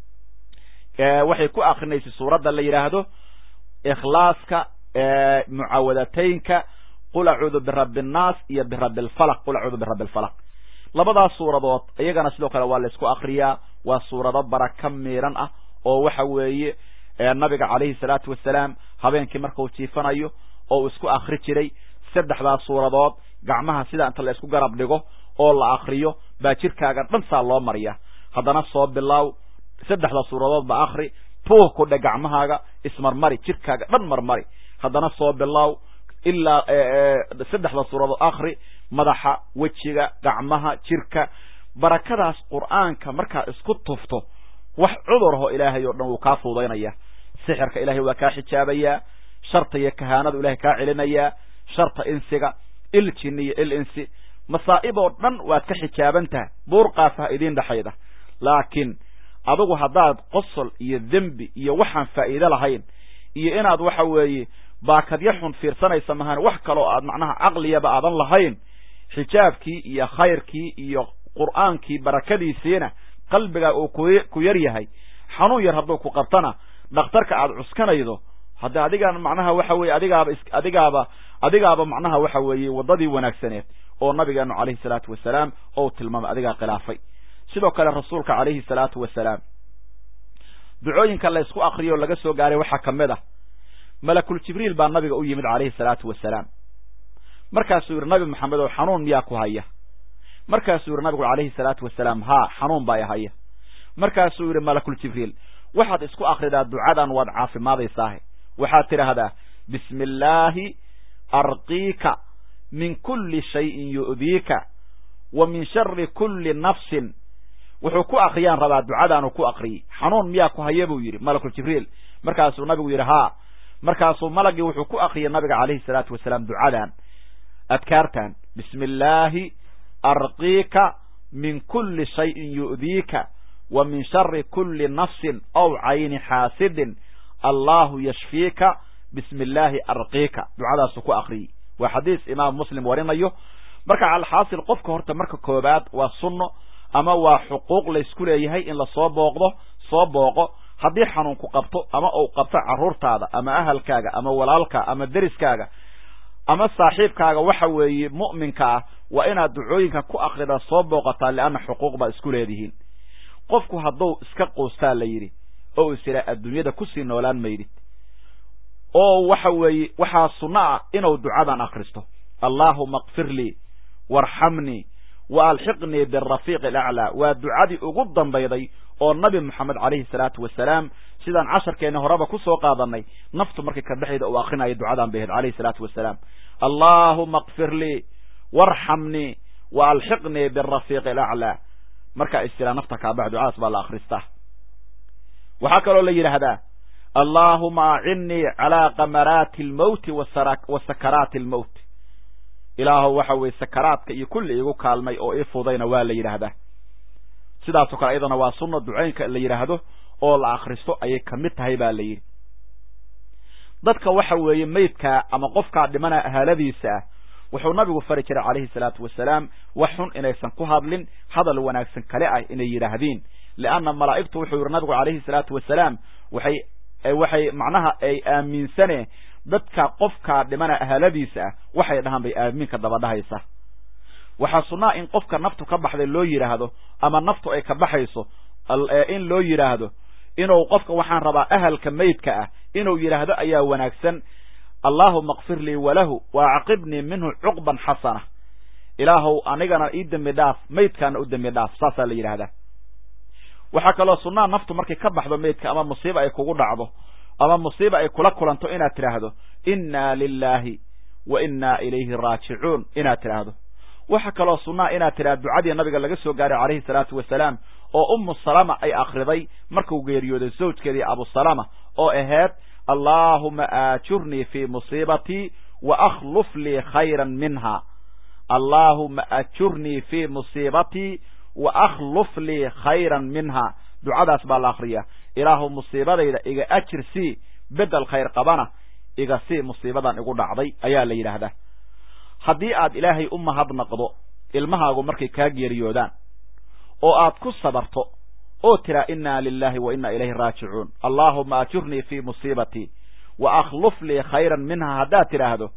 waxay ku akrinaysay suuradda la yidhaahdo ikhlaaska mucaawadataynka qul acuudu birabbi annaas iyo birabbi alfalaq qul acuudu birabbi alfalaq labadaas suuradood iyagana sidoo kale waa laysku akriyaa waa suurado baraka miiran ah oo waxa weeye nabiga calayhi salaatu wasalaam habeenkii markuu jiifanayo oo uu isku akri jiray saddexdaas suuradood gacmaha sida inta la isku garab dhigo oo la akriyo baa jirkaaga dhan saa loo mariya haddana soo bilaaw saddexda suuradood ba akri tuuh ku dhe gacmahaaga ismarmari jirkaaga dhan marmari haddana soo bilaaw ilaa saddexda suuradood akri madaxa wejiga gacmaha jirka barakadaas qur'aanka markaa isku tufto wax cudurho ilaahay oo dhan wuu kaa fuudaynaya sixirka ilaahay waa kaa xijaabayaa sharta iyo kahaanadu ilahay kaa celinayaa sharta insiga il jinni iyo il insi masaa'ib oo dhan waad ka xijaaban tahay buurqaasaha idiin dhexayda laakiin adigu haddaad qosol iyo dembi iyo waxaan faa'iide lahayn iyo inaad waxa weeye baakadyo xun fiirsanaysa mahan wax kaloo aad macnaha caqliyaba aadan lahayn xijaabkii iyo khayrkii iyo qur'aankii barakadiisiina qalbigaa uu ku yar yahay xanuun yar hadduu ku qabtana dhakhtarka aad cuskanaydo hadda adigaan macnaha waxa weye adigaaba adigaaba adigaaba macnaha waxa weeye waddadii wanaagsaneed oo nabigeenu calayhi salaatu wasalaam ou tilmaamay adigaa khilaafay sidoo kale rasuulka calayhi salaatu wasalaam ducooyinka la ysku akriyo o laga soo gaaray waxaa ka mid ah malakul jibriil baa nabiga u yimid calayhi salaatu wasalaam markaasuu yidhi nabi maxamed oo xanuun miyaa ku haya markaasuu yidhi nabigu calayhi salaatu wasalaam haa xanuun baa i haya markaasuu yidhi malakul jibriil waxaad isku akridaa ducadan waad caafimaadaysaahe waxaad tidhaahdaa bismi illaahi arqiika min kulli shayin yu'diika wa min shari kulli nafsin wuxuu ku akriyaan rabaa ducadaanu ku akriyey xanuun miyaa ku haya buu yidhi malakul jibriil markaasuu nabigu yidhi haa markaasuu malagii wuxuu ku akriyay nabiga calayhi salaatu wasalaam ducadan adkaartan bismi illaahi arqiika min kulli shayin yu'diika wa min shari kulli nafsin aw cayni xaasidin allahu yashfiika bismi illaahi arqiika ducadaasuu ku akriyey waa xadiis imaam muslim warinayo marka alxaasil qofka horta marka koobaad waa sunno ama waa xuquuq laysku leeyahay in lasoo booqdo soo booqo haddii xanuunku qabto ama uu qabto carruurtaada ama ahalkaaga ama walaalka ama deriskaaga ama saaxiibkaaga waxa weeye mu'minka ah waa inaad ducooyinka ku akrida soo booqataa lianna xuquuq baa isku leedihiin qofku hadduu iska quustaa la yidhi oo is idhaa adduunyada kusii noolaan maydid oo waxa weeye waxaa sunno ah inuu ducadan akhristo allaahuma kfir lii waarxamnii wa alxiqnii birafiiqi alaclaa waa ducadii ugu dambayday oo nabi moxamed calayhi salaatu wasalaam sidaan casharkeenni horeba ku soo qaadanay naftu markay ka dhexayda uu akrinaya ducadan bay ahayd calayhi salaatu wasalaam allaahuma kfir lii waarxamnii wa alxiqnii birafiiqi alaclaa markaa istila nafta kaabax ducadaas baa la akhristaa waxaa kaloo la yidhaahdaa allaahuma acinnii calaa kamaraati almowti wa sakaraati almowt ilaahow waxa weeye sakaraadka iyo kulli igu kaalmay oo ii fudayna waa la yidhaahdaa sidaasoo kale iyadana waa sunna ducaynka la yidhaahdo oo la akhristo ayay ka mid tahay baa la yidhi dadka waxa weeye meydkaa ama qofkaa dhimana ahaaladiisa ah wuxuu nabigu fari jiray calayhi salaatu wasalaam wax xun inaysan ku hadlin hadal wanaagsan kale ah inay yidhaahdiin lianna malaa'igtu wuxuu yidhi nabigu calayhi salaatu wasalaam waxay waxay macnaha ay aaminsaneen dadka qofkaa dhimana ahaaladiisa ah waxay dhahaan bay aaminka dabadhahaysa waxaa sunnaa in qofka naftu ka baxday loo yidhaahdo ama naftu ay ka baxayso in loo yidhaahdo inuu qofka waxaan rabaa ahalka meydka ah inuu yidhaahdo ayaa wanaagsan allaahuma kfir lii walahu wa acqibnii minhu cuqban xasana ilaahow anigana ii dembi dhaaf meydkaana u dembi dhaaf saasaa la yidhaahdaa waxaa kaloo sunnaa naftu markay ka baxdo meydka ama musiiba ay kugu dhacdo ama musiiba ay kula kulanto inaad tidhaahdo innaa lilaahi wa innaa ilayhi raajicuun inaad tidhaahdo waxaa kaloo sunnaa inaad tidhahdo ducadii nabiga laga soo gaaray calayhi salaatu wasalaam oo ummu salama ay akhriday markuu geeriyooday zawjkeedii abusalama oo ahayd allaahuma aajurnii fii musiibatii wa akhluf lii khayran minha allaahuma ajurnii fii musiibatii wa akhluf lii khayran minha ducadaas baa la akhriyaa ilaahu musiibadayda iga ajir sii bedel khayr qabana iga sii musiibadan igu dhacday ayaa la yidhaahdaa haddii aad ilaahay u mahadnaqdo ilmahaagu markay kaa geeriyoodaan oo aad ku sabarto oo tiraa innaa lilaahi wa innaa ilayhi raajicuun allaahuma ajurnii fii musiibatii wa akhluf lii khayran minha haddaad tidhaahdo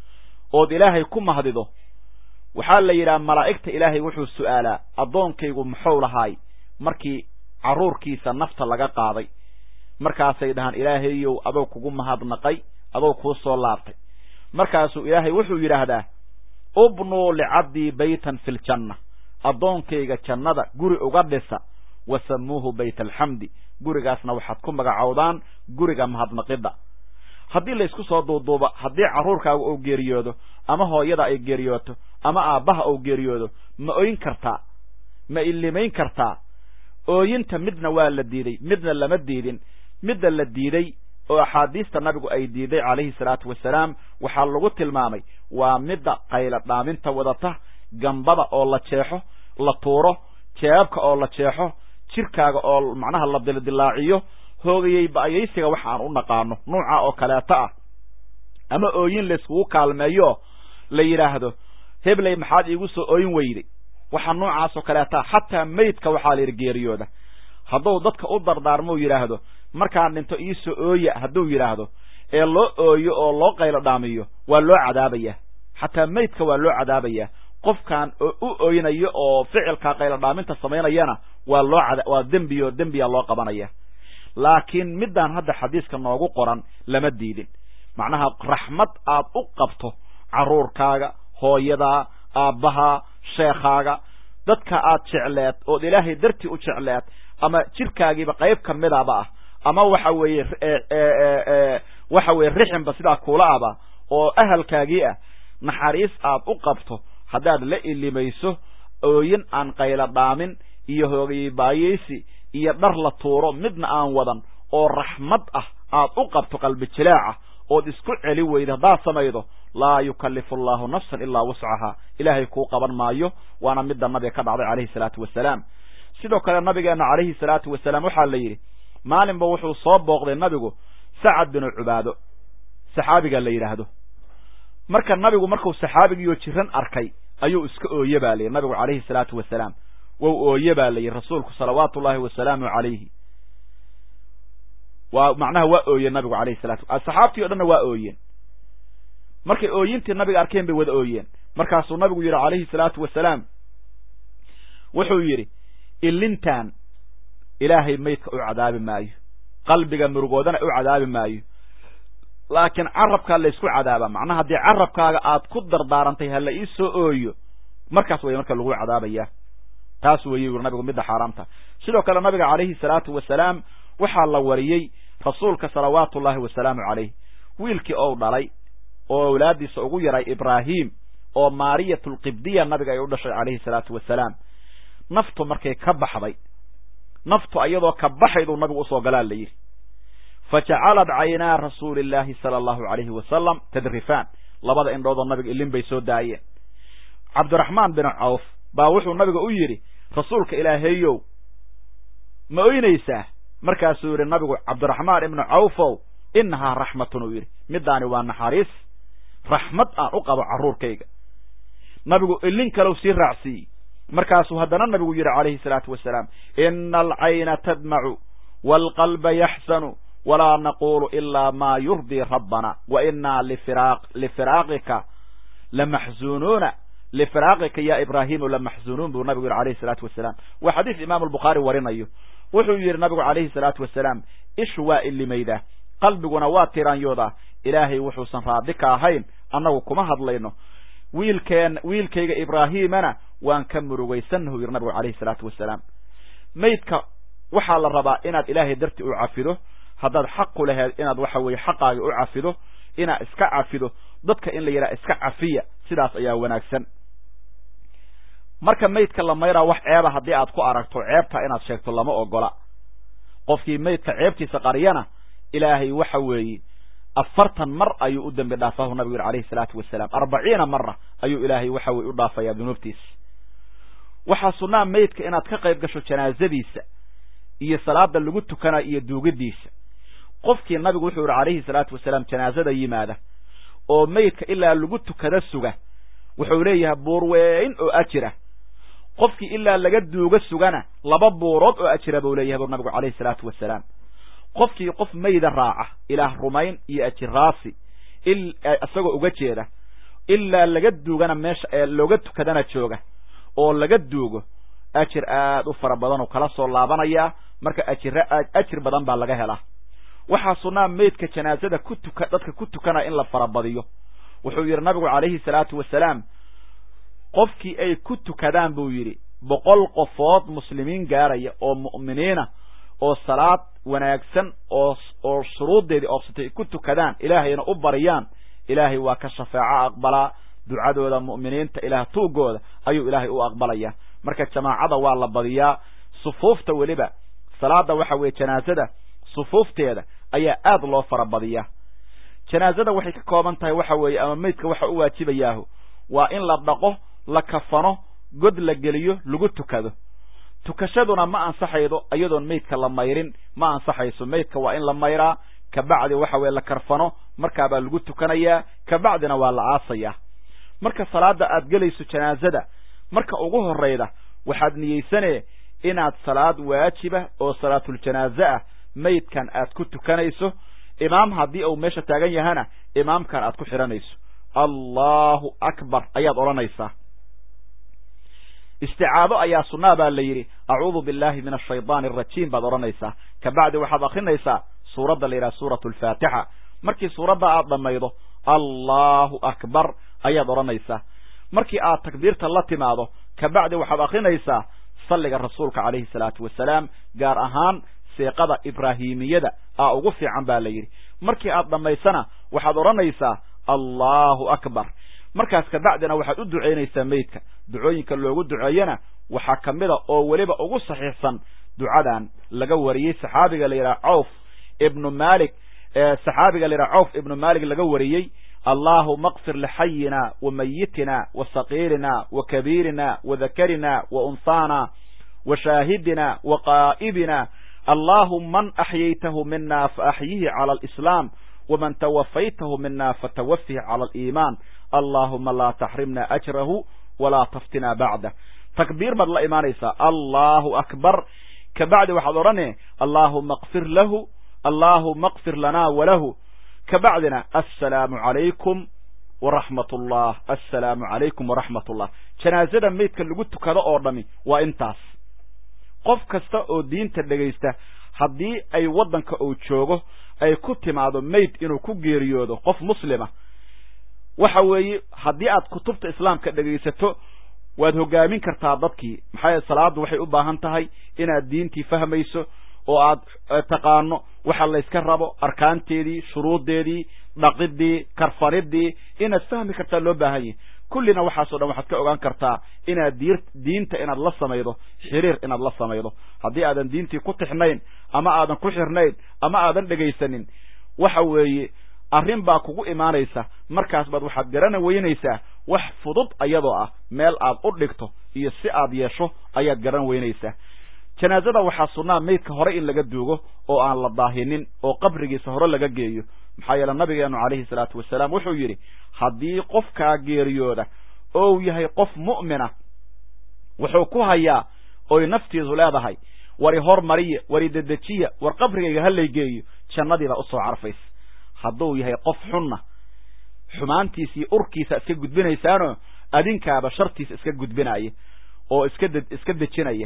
ood ilaahay ku mahdido waxaa la yidhaha malaa'igta ilaahay wuxuu su'aalaa addoonkaygu muxuu lahaay markii carruurkiisa nafta laga qaaday markaasay dhahaan ilaahayow adou kugu mahadnaqay adou kuu soo laabtay markaasuu ilaahay wuxuu yidhaahdaa ubnuu licabdii baytan fi ljanna addoonkayga jannada guri uga dhisa wa samuuhu bayt alxamdi gurigaasna waxaad ku magacowdaan guriga mahadnaqidda haddii laysku soo duuduuba haddii carruurkaaga uu geeriyoodo ama hooyada ay geeriyooto ama aabbaha uu geeriyoodo ma oyin kartaa ma illimayn kartaa ooyinta midna waa la diiday midna lama diidin midda la diiday oo axaadiista nabigu ay diiday calayhi salaatu wasalaam waxaa lagu tilmaamay waa midda qayla dhaaminta wadata gambada oo la jeexo la tuuro jeebabka oo la jeexo jirkaaga oo macnaha la dildilaaciyo hoogayey ba'yaysiga waxa aan u naqaano nuuca oo kaleeto ah ama ooyin layskugu kaalmeeyo la yidhaahdo hebley maxaad iigu soo ooyin weyday waxa noocaas oo kaleeta xataa meydka waxaa la yidhi geeriyooda hadduu dadka u dardaarmou yidhaahdo markaan dhinto iisoo ooya hadduu yidhaahdo ee loo ooyo oo loo qaylo dhaamiyo waa loo cadaabaya xataa meydka waa loo cadaabaya qofkaan u ooynayo oo ficilkaa qaylo dhaaminta samaynayana waa loo waa dembi oo dembiya loo qabanaya laakiin middaan hadda xadiiska noogu qoran lama diidin macnaha raxmad aad u qabto carruurkaaga hooyadaa aabbahaa sheekhaaga dadka aad jecleed ood ilaahay dartii u jecleed ama jirkaagiiba qayb ka midaba ah ama waxa weeye waxa weeye rixinba sidaa kuula aba oo ahalkaagii ah naxariis aad u qabto haddaad la ilimayso ooyin aan qayla dhaamin iyo hoogayibaayeysi iyo dhar la tuuro midna aan wadan oo raxmad ah aad u qabto qalbi jilaaca ood isku celi weyda haddaad samaydo laa yukallifu allahu nafsan ilaa wuscahaa ilaahay kuu qaban maayo waana midda nabiga ka dhacday calayhi salaatu wasalaam sidoo kale nabigeenna calayhi salaatu wasalaam waxaa la yidhi maalinba wuxuu soo booqday nabigu sacad binu cubaado saxaabiga la yidhaahdo marka nabigu markuu saxaabigiiyo jiran arkay ayuu iska ooye baa layidhi nabigu calayhi salaatu wasalaam wou ooye baa layidhi rasuulku salawaatu ullahi wasalaamu calayhi waa macnaha waa ooyeen nabigu alayhi salatu saxaabtii o dhanna waa ooyeen markay ooyintii nabiga arkeen bay wada ooyeen markaasuu nabigu yidhi calayhi salaatu wasalaam wuxuu yidhi ilintan ilaahay maydka u cadaabi maayo qalbiga murugoodana u cadaabi maayo laakiin carabkaa laysku cadaaba macnaha haddii carabkaaga aad ku dardaarantay ha la ii soo ooyo markaas way marka lagu cadaabaya taas weeye yuri nabigu midda xaaraamta sidoo kale nabiga calayhi salaatu wasalaam waxaa la wariyey rasuulka salawaatu ullahi wasalaamu calayh wiilkii ou dhalay oo awlaadiisa ugu yaray ibraahim oo maariyatulqibdiya nabiga ay u dhashay calayhi salaatu wasalaam naftu markay ka baxday naftu iyadoo ka baxayduu nabigu usoo galaa la yidhi fa jacalad caynaa rasuuli illaahi sala allahu calayhi wasalam tadrifaan labada indhoodoo nabiga ilin bay soo daayeen cabdiraxmaan bin cawf baa wuxuu nabiga u yidhi rasuulka ilaahayow ma oynaysaa markaasuu yidhi nabigu cabdiraxmaan ibnu cawfow innahaa raxmatun uu yidhi middaani waa naxariis raxmad aan u qabo carruurkayga nabigu ilin kalow sii raacsiiyey markaasuu haddana nabigu yidhi calayhi salaatu wasalaam ina alcayna tadmacu waalqalba yaxsanu walaa naqulu ilaa maa yurdii rabbana wa inaa lifiraaqika lamaxzunuuna lifiraaqika ya ibraahimu lamaxzunuun buu nabigu yidhi alayhi salaatu wasalaam waa xadiis imaamu albukhaari warinayo wuxuu yidhi nabigu calayhi salaatu wasalaam ishu waa ilimaydaa qalbiguna waa tiraanyoodaa ilaahay wuxuusan raadi ka ahayn annagu kuma hadlayno wiilkeen wiilkayga ibraahiimana waan ka murugaysannahu yidhi nabigu calayhi salaatu wasalaam maydka waxaa la rabaa inaad ilaahay darti u cafido haddaad xaqu laheed inaad waxa weeye xaqaaga u cafido inaad iska cafido dadka in la yidhaha iska cafiya sidaas ayaa wanaagsan marka maydka la mayraa wax ceeba haddii aad ku aragto ceebta inaad sheegto lama ogola qofkii maydka ceebtiisa qariyana ilaahay waxa weeye afartan mar ayuu u dembi dhaafahu nabigu yidhi alayhi salaatu wasalaam arbaciina mara ayuu ilaahay waxa weye u dhaafayaa dunuubtiisa waxaa sunnaa maydka inaad ka qayb gasho janaazadiisa iyo salaada lagu tukana iyo duugidiisa qofkii nabigu wuxuu yidhi calayhi salaatu wasalaam janaazada yimaada oo maydka ilaa lagu tukada suga wuxuu leeyahay buur weyn oo ajira qofkii ilaa laga duuga sugana laba buurood oo ajira buu leeyahay buu nabigu calayhi salaatu wasalaam qofkii qof mayda raaca ilaah rumayn iyo ajiraasi isagoo uga jeeda ilaa laga duugana meesha looga tukadana jooga oo laga duugo ajir aad u fara badan oo kala soo laabanayaa marka ajira ajir badan baa laga helaa waxaa sunnaa maydka janaazada ku tuka dadka ku tukana in la farabadiyo wuxuu yidhi nabigu calayhi salaatu wasalaam qofkii ay ku tukadaan buu yidhi boqol qofood muslimiin gaaraya oo mu'miniina oo salaad wanaagsan oo oo shuruuddeedii oobsatay ku tukadaan ilaahayna u bariyaan ilaahay waa ka shafaaco aqbalaa ducadooda mu'miniinta ilaah tuugooda ayuu ilaahay u aqbalayaa marka jamaacada waa la badiyaa sufuufta weliba salaada waxa weeye janaazada sufuufteeda ayaa aad loo farabadiyaa janaazada waxay ka kooban tahay waxa weeye ama maydka waxa u waajibayaahu waa in la dhaqo la kafano god la geliyo lagu tukado tukashaduna ma ansaxaydo iyadoon maydka la mayrin ma ansaxayso maydka waa in la mayraa kabacdi waxa weye la karfano markaabaa lagu tukanayaa kabacdina waa la aasayaa marka salaada aad gelayso janaazada marka ugu horrayda waxaad niyeysanee inaad salaad waajiba oo salaatuljanaaze ah maydkan aad ku tukanayso imaam haddii uu meesha taagan yahana imaamkan aad ku xidhanayso allahu akbar ayaad odhanaysaa isticaado ayaa sunnaa baa la yidhi acuudu billahi min ashaydaani arajiim baad odhanaysaa kabacdi waxaad akrinaysaa suuradda la yidhaha suuratu alfaatixa markii suuradda aad dhammaydo allahu akbar ayaad odhanaysaa markii aad takbiirta la timaado kabacdi waxaad akrinaysaa salliga rasuulka calayhi salaatu wasalaam gaar ahaan seeqada ibraahimiyada aa ugu fiican baa la yidhi markii aad dhammaysana waxaad odhanaysaa allahu akbar markaas kabacdina waxaad u ducaynaysaa meydka ducooyinka loogu duceeyana waxaa ka mida oo weliba ugu saxiixsan ducadan laga wariyey saxaabiga la yidhaha cawf ibnu malik saxaabiga la yidhaha cawf ibnu malik laga wariyey allahuma akfir lixayina wa mayitina wa saqiirina wa kabiirina wa dakarina wa unhaana wa shaahidina wa qaa'ibina allahuma man axyaytahu mina faaxyihi cala alislaam waman tawafaytahu mina fatawafih cala aliimaan allahuma laa taxrimna ajrahu walaa taftina bacdah takbiir baad la imaanaysaa allahu akbar kabacdi waxaad odhane allahuma akfir lahu allahuma akfir lana walahu kabacdina assalaamu calaykum waraxmat ullah assalaamu calaykum waraxmat ullah janaasada meydka lagu tukado oo dhami waa intaas qof kasta oo diinta dhegaysta haddii ay waddanka uu joogo ay ku timaado meyd inuu ku geeriyoodo qof muslima waxa weeye haddii aad kutubta islaamka dhegaysato waad hoggaamin kartaa dadkii maxaa yeele salaaddu waxay u baahan tahay inaad diintii fahmayso oo aad taqaano waxa layska rabo arkaanteedii shuruuddeedii dhaqidii karfanidii inaad fahmi kartaa loo baahan yahi kullina waxaasoo dhan waxaad ka ogaan kartaa inaad di diinta inaad la samaydo xiriir inaad la samaydo haddii aadan diintii ku tixnayn ama aadan ku xirnayn ama aadan dhegaysanin waxa weeye arrin baa kugu imaanaysa markaas baad waxaad garana weynaysaa wax fudud ayadoo ah meel aad u dhigto iyo si aad yeesho ayaad garan weynaysaa janaazada waxaa sunnaa meydka hore in laga duugo oo aan la daahinin oo qabrigiisa hore laga geeyo maxaa yeele nabigeenu calayhi salaatu wasalaam wuxuu yidhi haddii qofkaa geeriyooda ou yahay qof mu'mina wuxuu ku hayaa oy naftiisu leedahay wari hormariya wari dedejiya war qabrigayga halay geeyo jannadiibaa usoo carfaysa hadduu yahay qof xunna xumaantiisa iyo urkiisa iska gudbinaysaanoo adinkaaba shartiisa iska gudbinaya oo iska de iska dejinaya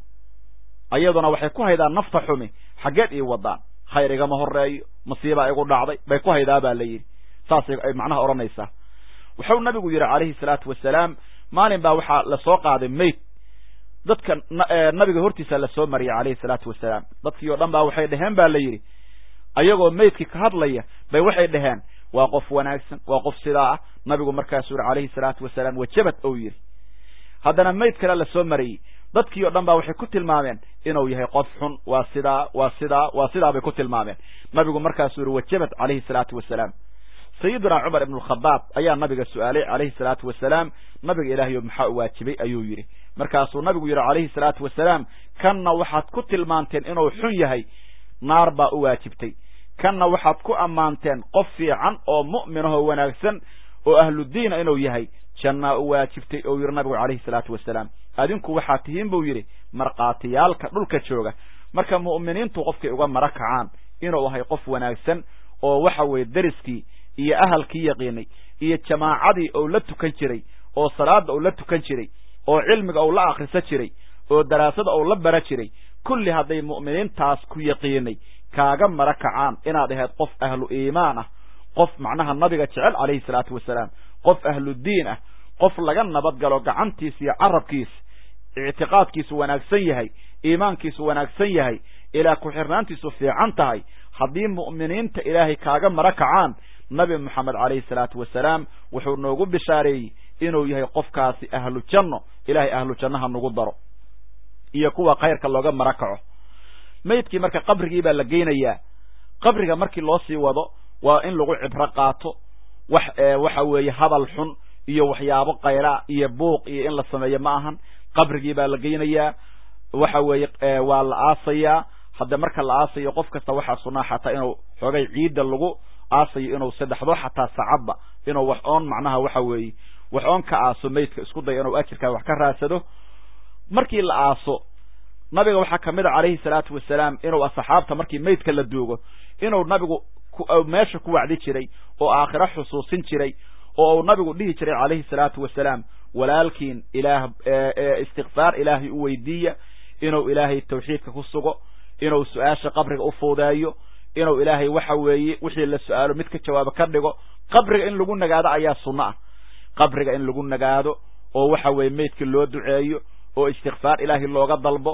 ayaduna waxay ku haydaan nafta xumi xaggeed ii wadaan khayr igama horeeyo masiibaa igu dhacday bay ku haydaa baa la yidhi saasay ay macnaha odhanaysaa wuxuu nabigu yidhi calayhi salaatu wasalaam maalin baa waxaa lasoo qaaday mayd dadka nabiga hortiisa lasoo mariyay calayhi salaatu wasalaam dadkii oo dhan baa waxay dheheen ba la yidhi ayagoo maydkii ka hadlaya bay waxay dhaheen waa qof wanaagsan waa qof sidaa ah nabigu markaasuu yidhi calayhi salaatu wasalaam wajabad ou yidhi haddana mayd kale lasoo mariyey dadkii o dhan baa waxay ku tilmaameen inuu yahay qof xun waa sidaa waa sidaa waa sidaa bay ku tilmaameen nabigu markaasuu yihi wajabad calayhi salaatu wasalaam sayiduna cumar ibn alkhadaab ayaa nabiga su-aalay calayhi salaatu wasalaam nabiga ilaahayo maxaa u waajibay ayuu yidhi markaasuu nabigu yidhi calayhi salaatu wasalaam kanna waxaad ku tilmaanteen inuu xun yahay naar baa u waajibtay kanna waxaad ku ammaanteen qof fiican oo mu'minahoo wanaagsan oo ahludiina inuu yahay jannaa u waajibtay ou yidhi nabigu calayhi salaatu wasalaam adinku waxaad tihiin buu yidhi markhaatiyaalka dhulka jooga marka mu'miniintu qofkay uga mara kacaan inuu ahay qof wanaagsan oo waxa weeye deriskii iyo ahalkii yaqiinay iyo jamaacadii ou la tukan jiray oo salaada ou la tukan jiray oo cilmiga ou la akhrisan jiray oo daraasada ou la bara jiray kulli hadday mu'miniintaas ku yaqiinay kaaga mara kacaan inaad ahayd qof ahlu iimaan ah qof macnaha nabiga jecel calayhi salaatu wasalaam qof ahludiin ah qof laga nabad galo gacantiisa iyo carabkiisa ictiqaadkiisu wanaagsan yahay iimaankiisu wanaagsan yahay ilaa ku-xirnaantiisu fiican tahay haddii mu'miniinta ilaahay kaaga mara kacaan nabi moxamed calayhi salaatu wasalaam wuxuu noogu bishaareeyey inuu yahay qofkaasi ahlu janno ilaahay ahlu jannaha nagu daro iyo kuwa khayrka looga mara kaco maydkii marka qabrigii baa la geynayaa qabriga markii loo sii wado waa in lagu cibro qaato wax waxa weeye hadal xun iyo waxyaabo kayra iyo buuq iyo in la sameeyo ma ahan qabrigii baa la geynayaa waxa weeye waa la aasayaa hadda marka la aasayo qof kasta waxaa sunaa xataa inuu xoogay ciidda lagu aasayo inuu saddexdo xataa sacadba inuu wax oon macnaha waxa weeye wax oon ka aaso maydka isku dayo inuu ajirkaa wax ka raadsado markii la aaso nabiga waxaa kamid a calayhi salaatu wasalaam inuu asxaabta markii maydka la duugo inuu nabigu meesha ku wacdi jiray oo aakhiro xusuusin jiray oo uu nabigu dhihi jiray calayhi salaatu wasalaam walaalkiin ilaah istikfaar ilaahay u weydiiya inuu ilaahay tawxiidka ku sugo inuu su-aasha qabriga u fuudeeyo inuu ilaahay waxa weeye wixii la su-aalo mid ka jawaabo ka dhigo qabriga in lagu nagaado ayaa sunno ah qabriga in lagu nagaado oo waxa weeye maydka loo duceeyo oo istikfaar ilaahay looga dalbo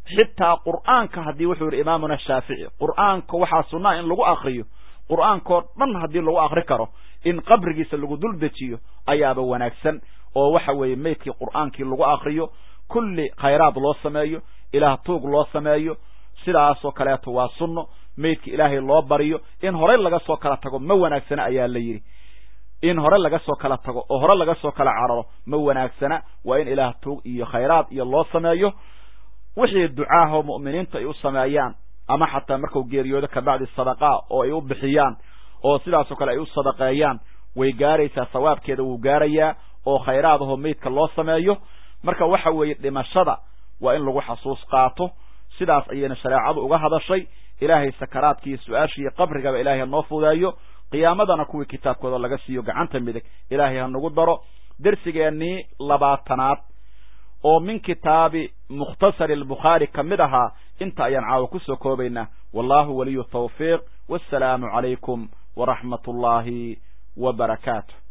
xitaa qur'aanka haddii wuxuu yidhi imaamuna shaafici qur'aanka waxaa sunnaa in lagu akriyo qur'aankao dhan haddii lagu akri karo in qabrigiisa lagu dul dejiyo ayaaba wanaagsan oo waxa weeye meydkii qur'aankii lagu akriyo kulli khayraad loo sameeyo ilaah tuug loo sameeyo sidaasoo kaleeto waa sunno meydka ilaahay loo bariyo in horey laga soo kala tago ma wanaagsana ayaa la yidhi in hore laga soo kala tago oo hore laga soo kala cararo ma wanaagsana waa in ilaah tuug iyo khayraad iyo loo sameeyo wixii ducaahoo mu'miniinta ay u sameeyaan ama xataa markuu geeriyoodo kabacdi sadaqaa oo ay u bixiyaan oo sidaasoo kale ay u sadaqeeyaan way gaaraysaa sawaabkeeda wuu gaarayaa oo khayraadahoo meydka loo sameeyo marka waxa weeye dhimashada waa in lagu xasuus qaato sidaas ayayna shareecadu uga hadashay ilaahay sakaraadkiiyo su-aashiiyo qabrigaba ilaahay ha noo fudeeyo qiyaamadana kuwii kitaabkooda laga siiyo gacanta midig ilaahay ha nagu daro dersigeennii labaatanaad oo min kitaabi mukhtasari albukhaari ka mid ahaa inta ayaan caawa ku soo koobaynaa wallahu waliyu tawfiiq wassalaamu calaykum waraxmat ullaahi wa barakaatu